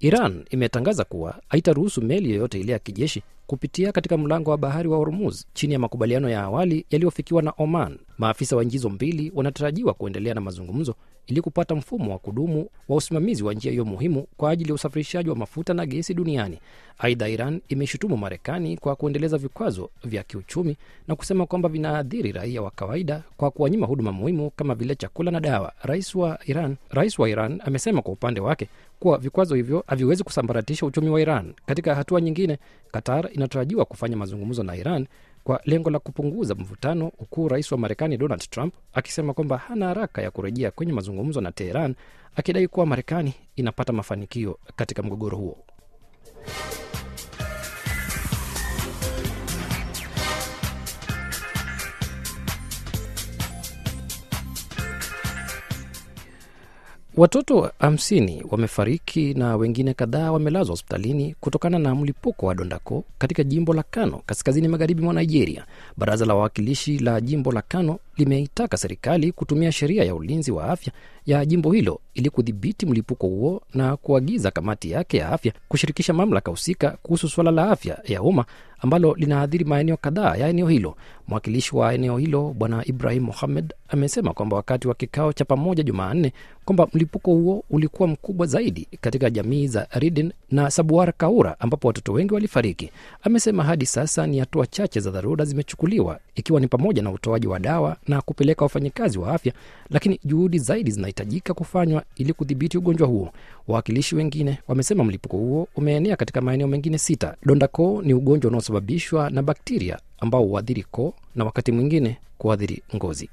Iran imetangaza kuwa haitaruhusu meli yoyote ile ya kijeshi kupitia katika mlango wa bahari wa Hormuz chini ya makubaliano ya awali yaliyofikiwa na Oman. Maafisa wa nchi hizo mbili wanatarajiwa kuendelea na mazungumzo ili kupata mfumo wa kudumu wa usimamizi wa njia hiyo muhimu kwa ajili ya usafirishaji wa mafuta na gesi duniani. Aidha, Iran imeshutumu Marekani kwa kuendeleza vikwazo vya kiuchumi na kusema kwamba vinaathiri raia wa kawaida kwa kuwanyima huduma muhimu kama vile chakula na dawa. Rais wa Iran, rais wa Iran amesema kwa upande wake kuwa vikwazo hivyo haviwezi kusambaratisha uchumi wa Iran. Katika hatua nyingine, Qatar inatarajiwa kufanya mazungumzo na Iran kwa lengo la kupunguza mvutano, huku rais wa Marekani Donald Trump akisema kwamba hana haraka ya kurejea kwenye mazungumzo na Teheran, akidai kuwa Marekani inapata mafanikio katika mgogoro huo. Watoto hamsini wamefariki na wengine kadhaa wamelazwa hospitalini kutokana na mlipuko wa dondako katika jimbo la Kano, kaskazini magharibi mwa Nigeria. Baraza la wawakilishi la jimbo la Kano limeitaka serikali kutumia sheria ya ulinzi wa afya ya jimbo hilo ili kudhibiti mlipuko huo na kuagiza kamati yake ya afya kushirikisha mamlaka husika kuhusu suala la afya ya umma ambalo linaathiri maeneo kadhaa ya eneo hilo. Mwakilishi wa eneo hilo Bwana Ibrahim Mohamed amesema kwamba wakati wa kikao cha pamoja Jumanne kwamba mlipuko huo ulikuwa mkubwa zaidi katika jamii za Ridin na Sabuwar Kaura ambapo watoto wengi walifariki. Amesema hadi sasa ni hatua chache za dharura zimechukuliwa, ikiwa ni pamoja na utoaji wa dawa na kupeleka wafanyikazi wa afya, lakini juhudi zaidi zinahitajika kufanywa ili kudhibiti ugonjwa huo. Wawakilishi wengine wamesema mlipuko huo umeenea katika maeneo mengine sita. Donda koo ni ugonjwa unaosababishwa na bakteria ambao huathiri koo na wakati mwingine kuathiri ngozi.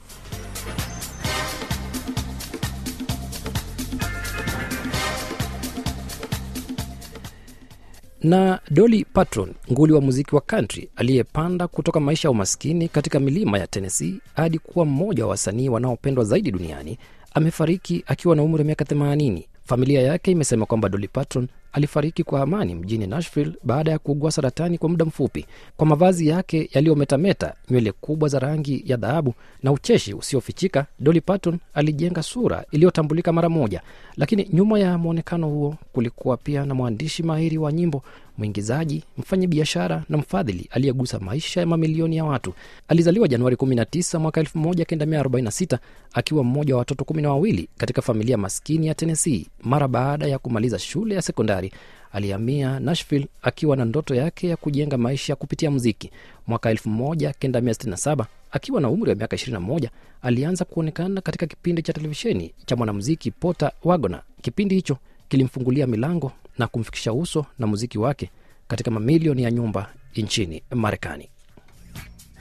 na Dolly Parton, nguli wa muziki wa country aliyepanda kutoka maisha ya umaskini katika milima ya Tennessee hadi kuwa mmoja wa wasanii wanaopendwa zaidi duniani, amefariki akiwa na umri wa miaka 80. Familia yake imesema kwamba Dolly Parton alifariki kwa amani mjini Nashville baada ya kuugua saratani kwa muda mfupi. Kwa mavazi yake yaliyometameta, nywele kubwa za rangi ya dhahabu na ucheshi usiofichika, Dolly Parton alijenga sura iliyotambulika mara moja. Lakini nyuma ya mwonekano huo kulikuwa pia na mwandishi mahiri wa nyimbo, mwingizaji, mfanyi biashara na mfadhili aliyegusa maisha ya mamilioni ya watu. Alizaliwa Januari 19 mwaka 1946 akiwa mmoja wa watoto kumi na wawili katika familia maskini ya Tennessee. Mara baada ya kumaliza shule ya sekondari alihamia Nashville akiwa na ndoto yake ya kujenga maisha kupitia muziki. Mwaka 1967 akiwa na umri wa miaka 21 alianza kuonekana katika kipindi cha televisheni cha mwanamuziki Porter Wagoner. Kipindi hicho kilimfungulia milango na kumfikisha uso na muziki wake katika mamilioni ya nyumba nchini Marekani.